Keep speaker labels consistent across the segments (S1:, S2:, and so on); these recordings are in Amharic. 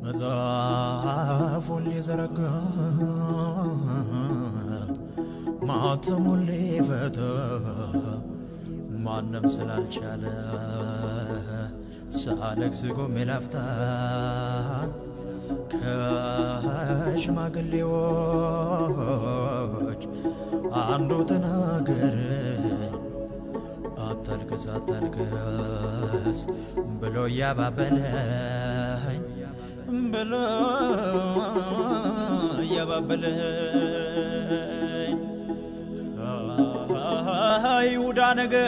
S1: መጽሐፉን ሊዘረጋ ማተሙን ሊፈታ ማንም ስላልቻለ ሳለቅስ ቆሜ ላፍታ ከሽማግሌዎች አንዱ ተናገረኝ አታልቅስ አታልቅስ ብሎ እያባበለኝ ብሎ እያባበለኝ ከይሁዳ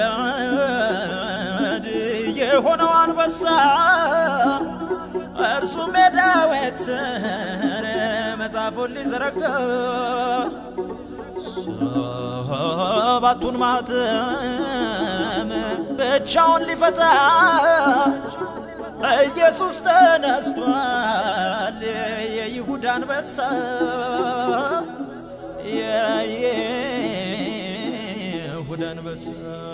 S1: ነገድ የሆነው አንበሳ እርሱም የዳዊት ሥር መጽሐፉን ሊዘረጋ ሰባቱን ማኅተም ብቻውን ሊፈታ ኢየሱስ ተነስቷል፣ የይሁዳ አንበሳ የይሁዳ አንበሳ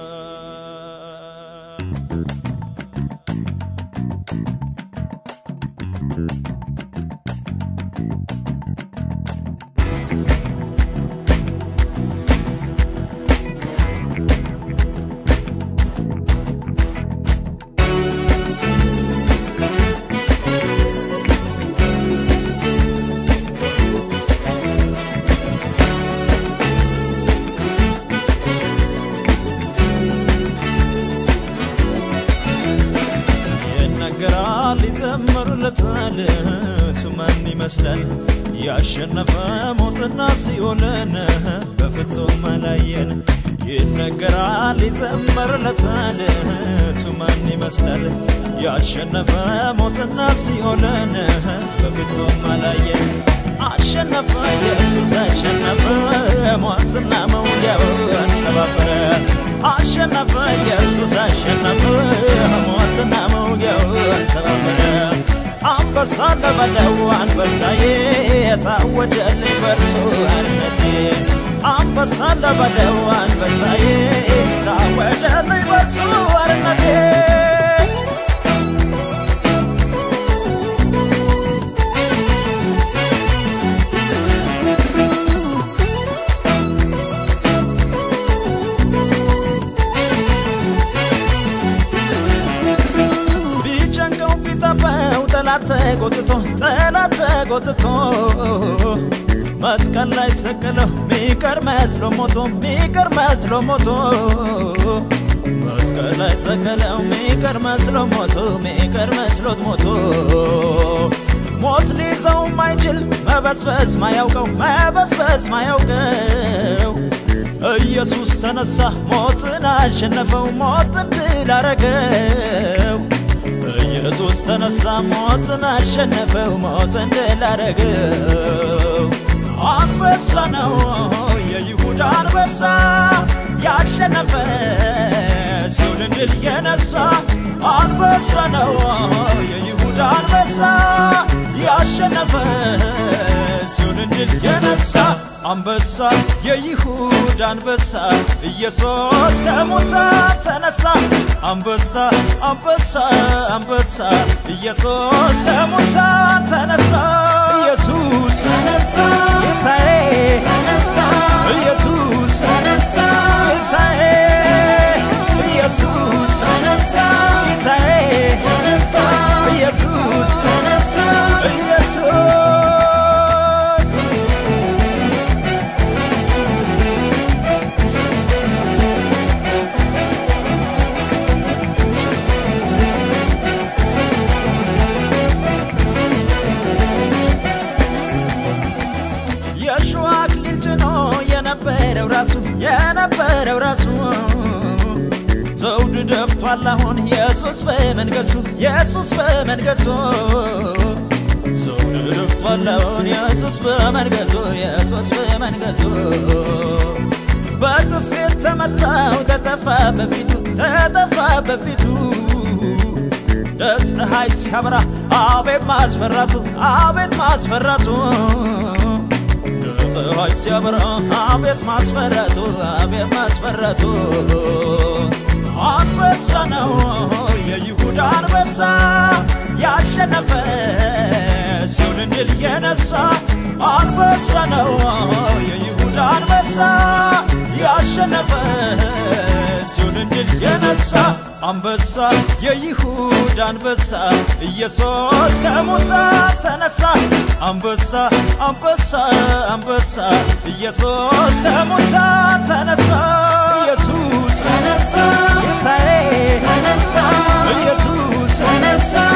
S1: ይነገራል ይዘመሩለታል እሱ ማን ይመስላል ያሸነፈ ሞትና ሲኦልን በፍጹም አላየን ይነገራል ይዘመርለታል እሱ ማን ይመስላል ያሸነፈ ሞትና ሲኦልን በፍጹም አላየን አሸነፈ ኢየሱስ አሸነፈ ሞትና መውጊያውን ሰባበረ አሸነፈ ኢየሱስ አሸነፈ ሞትና መውጊያውን ሰባበረ አንበሳ ለበለው አንበሳዬ የታወጀልኝ በርሱ አርነቴ አንበሳ ለበለው አንበሳዬ ታወጀልኝ በርሱ አርነቴ ቢጨንቀው ቢጠበው ጠላት ተጎትቶ ጠላት ተጎትቶ መስቀል ላይ ሰቀለው ሚቀር መስሎ ሞቶ ሚቀር መስሎ ሞቶ መስቀል ላይ ሰቀለው ሚቀር መስሎ ሞቶ ሚቀር መስሎት ሞቶ ሞት ሊይዘው ማይችል መበስበስ ማያውቀው መበስበስ ማያውቀው ኢየሱስ ተነሳ ሞትን አሸነፈው ሞትን ድል አረገው ኢየሱስ ተነሳ ሞትን አሸነፈው ሞትን ድል አረገው አንበሳ ነው የይሁዳ አንበሳ ያሸነፈ ሲኦልን ድል የነሳ አንበሳ ነው የይሁዳ አንበሳ ያሸነፈ ሲኦልን ድል የነሳ አንበሳ የይሁዳ አንበሳ ኢየሱስ ከሙታን ተነሳ አንበሳ አንበሳ አንበሳ ኢየሱስ ከሙታን ተነሳ ኢየሱስ
S2: ተነሳ
S1: ጌታዬ
S2: ተነሳ
S1: ኢየሱስ
S2: ተነሳ
S1: ጌታዬ ኢየሱስ
S2: ተነሳ
S1: ጌታዬ
S2: ተነሳ
S1: ኢየሱስ
S2: ተነሳ
S1: ኢየሱስ የሸዋ አክሊል ጭኖ የነበረው ራሱ የነበረው ራሱ ዘውድ ደፍቷል አሁን ኢየሱስ በመንገሱ ኢየሱስ በመንገሱ ዘውድ ደፍቷል አሁን ኢየሱስ በመንገሱ ኢየሱስ በመንገሱ በጥፊት ተመታው ተጠፋ በፊቱ ተጠፋ በፊቱ ለፀሐይ ሲያበራ አቤት ማስፈራቱ አቤት ማስፈራቱ ፀሐይ ሲያበራ አቤት ማስፈራቱ አቤት ማስፈራቱ አንበሳ ነው የይሁዳ አንበሳ ያሸነፈ ሲኦልን ድል የነሳ አንበሳ ነው የይሁዳ አንበሳ ያሸነፈ ሲኦልን ድል የነሳ አንበሳ የይሁዳ አንበሳ ኢየሱስ ከሙታን ተነሳ አንበሳ አንበሳ አንበሳ ኢየሱስ ከሙታን ተነሳ ኢየሱስ
S2: ተነሳ
S1: ጌታዬ
S2: ተነሳ
S1: ኢየሱስ
S2: ተነሳ